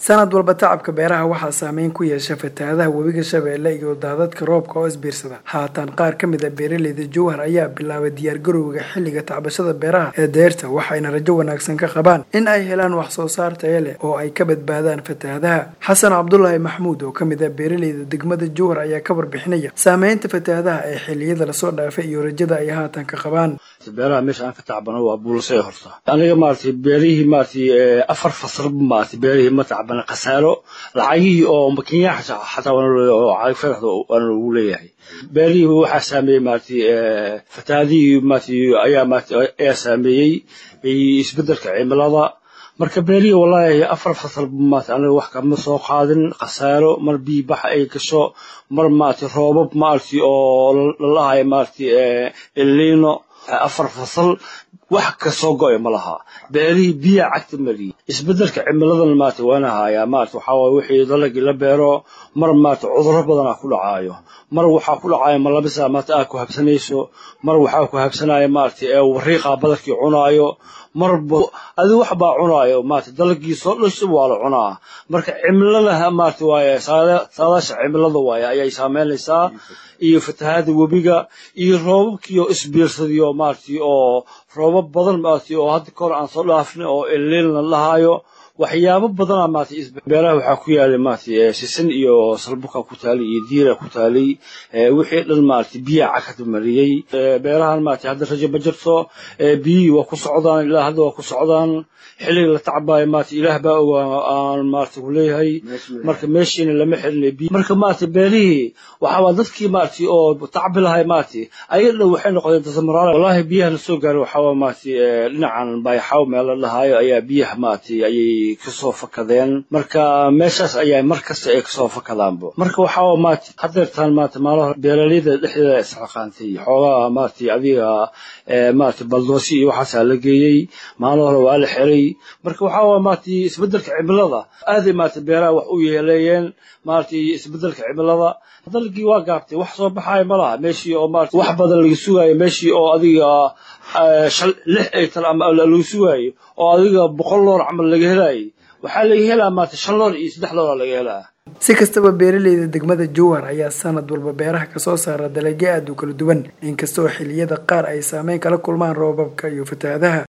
sanad walba tacabka beeraha waxaa saameyn ku yeesha fatahaadaha webiga shabeelle iyo daadadka roobka oo isbiirsada haatan qaar ka mid a beeraleyda jowhar ayaa bilaabay diyaargarowga xilliga tacbashada beeraha ee deerta waxayna rajo wanaagsan ka qabaan in ay helaan wax soo saar taya leh oo ay ka badbaadaan fatahaadaha xasan cabdulaahi maxmuud oo kamid ah beeraleyda degmada jowhar ayaa ka warbixinaya saameynta fatahaadaha ee xilliyada lasoo dhaafay iyo rajada ay haatan ka qabaan beeraha meesha aan ka tacbano waa buulasay horta aniga maaragtay beerihii maaragtay afar fasalba maaragtay beerihii ma tacbana khasaaro lacagihii oo makiinyaha xataa oo cagfadaxda waana lagu leeyahay beerihii waxaa saameeyey maaragtay fatahaadihii maaragtay ayaa maaragtay ayaa saameeyey isbeddelka cimilada marka beerihii wallaahi afar fasalba maaragtay aniga wax kama soo qaadin khasaaro mar biyo baxa ay gasho mar maaragtay roobab maaragtay oo lalahayo maaragtay elino afar fasal wax kasoo go-ay ma laha beerihii biya cagta mariye isbedelka cimiladan maarata waana hayaa maarata waxaa waye wixii dalagii la beero mar maarata cudurro badanaa ku dhacaayo mar waxaa ku dhacaayo malabisa maarata aa ku habsanayso mar waxaa ku habsanaya maarata wariiqa badarkii cunaayo marba adi wax baa cunaayo maarata dalagii soo dhasho waa la cunaa marka cimilada maarata waaye saadaasha cimilada waaye ayay saameynaysaa iyo fatahaada webiga iyo roobabkiioo isbiirsadiyo maaragtay oo roobab badan maaragtay oo hadda kahor aan soo dhaafin oo elilna lahaayo waxyaabo badana maaragtay beeraha waxaa ku yaalay maaragtay sisin iyo salbuka ku taalay iyo diira ku taalay wixii dhan maaragtay biya cagta mariyey beerahan maaragtay hadda rajo ma jirto biyihii waa ku socdaan ilaa hadda waa ku socdaan xilliga la tacbaayo maaragtay ilaah baa ogaa aan maaragtay ku leeyahay marka meeshiina lama xelinay biyo marka maaragtay beerihii waxaa dadkii maaragtay oo tacbi lahay maaragtay ayadna waxay noqdeen dasamaraal wallaahi biyaha la soo gaaray waxaa waa maaragtay dhinacan bayaxaw meel la dhahaayo ayaa biyaha maaragtay ayay kasoo fakadeen marka meeshaas ayaa mar kasta ay kasoo fakadaanbo marka waxaa maaragtay hadeertaan maaragtay maalaha beeraleyda dhexdeeda isxaqaantay xoogaa maaragtay adiga maaragtay baldoosi iyo waxaasaa la geeyey maalin hore waa la xiray marka waxaa waa maaragtay isbedelka cimilada aaday maaragtay beeraha wax u yeeleeyeen maaragtay isbedelka cimilada dalgii waa gaabtay wax soo baxaaya ma laha meeshii oo maaragtay wax badan laga sugaayo meeshii oo adiga lix ay tal ama laga sugaayo oo adiga boqol loor camal laga helaayay waxaa laga helaa maaragtay shan loor iyo saddex loora laga helaa si kastaba beeraleyda degmada jowhar ayaa sanad walba beeraha kasoo saara dalagyo aada u kala duwan inkastoo xilliyada qaar ay saameyn kala kulmaan roobabka iyo fatahaadaha